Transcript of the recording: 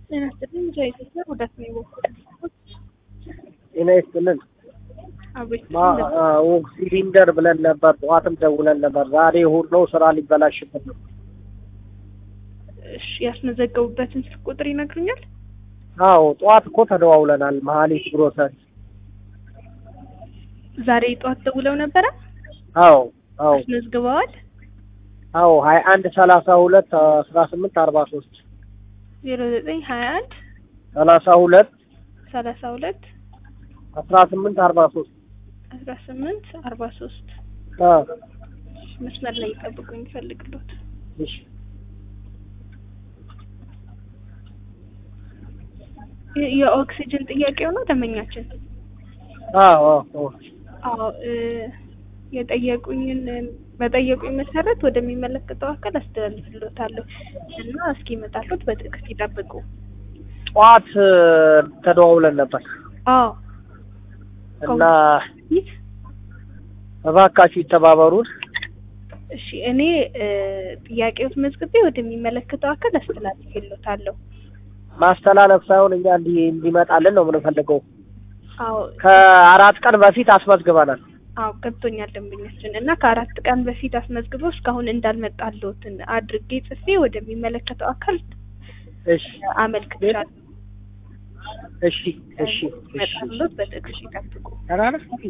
ጤና ይስጥልኝ ከኢትዮጵያ ጉዳት ነው የወሰዱት ጤና ይስጥልን። አቤት ማ- አዎ፣ ሲሊንደር ብለን ነበር፣ ጠዋትም ደውለን ነበር። ዛሬ እሑድ ነው፣ ስራ ሊበላሽብን ነው። እሺ ያስመዘገቡበትን ስልክ ቁጥር ይነግሩኛል? አዎ፣ ጠዋት እኮ ተደዋውለናል። መሀሊት ግሮሰሪ። ዛሬ ጠዋት ደውለው ነበረ? አዎ፣ አዎ፣ አስመዝግበዋል? አዎ፣ ሀያ አንድ ሰላሳ ሁለት አስራ ስምንት አርባ ሶስት ዜሮ ዘጠኝ ሀያ አንድ ሰላሳ ሁለት ሰላሳ ሁለት አስራ ስምንት አርባ ሶስት አስራ ስምንት አርባ ሶስት መስመር ላይ ይጠብቁኝ ይፈልግሎት እሺ የኦክሲጅን ጥያቄው ነው ደንበኛችን አዎ አዎ አዎ እ የጠየቁኝን በጠየቁኝ መሰረት ወደሚመለከተው አካል አስተላልፍሎታለሁ እና እስኪመጣሉት በትዕግስት ይጠብቁ። ጠዋት እ፣ ተደዋውለን ነበር አዎ እና ይህ እባካችሁ ይተባበሩን። እሺ እኔ እ ጥያቄዎት መዝግቤ ወደሚመለከተው አካል አስተላልፍሎታለሁ። ማስተላለፍ ሳይሆን እኛ እንዲ እንዲመጣልን ነው የምንፈልገው። አዎ ከአራት ቀን በፊት አስመዝግበናል። አዎ ገብቶኛል ደንበኛችን እና ከአራት ቀን በፊት አስመዝግበው እስካሁን እንዳልመጣልዎትን አድርጌ ጽፌ ወደሚመለከተው አካል እሺ አመልክቻለሁ። እሺ እሺ እሺ ይመጣልዎት በትዕግስት ይጠብቁ። ተናነስ